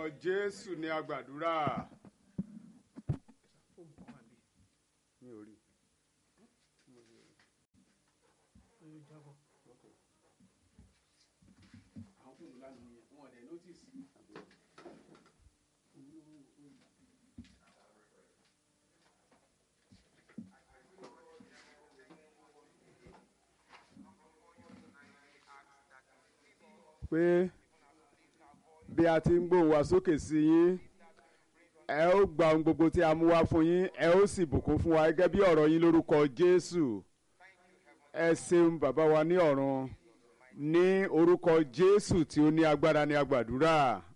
jésù ní agbàdúrà. mi ò rí pé bí a ti ń gbóhùn wá sókè sí yín ẹ ó gba ohun gbogbo tí a mú wá fún yín ẹ ó sì bùkún fún wa gẹ́gẹ́ bí ọ̀rọ̀ yín lórúkọ jésù ẹ ṣeun bàbá wa ní ọ̀run ní orúkọ jésù tí ó ní agbára ní agbàdúrà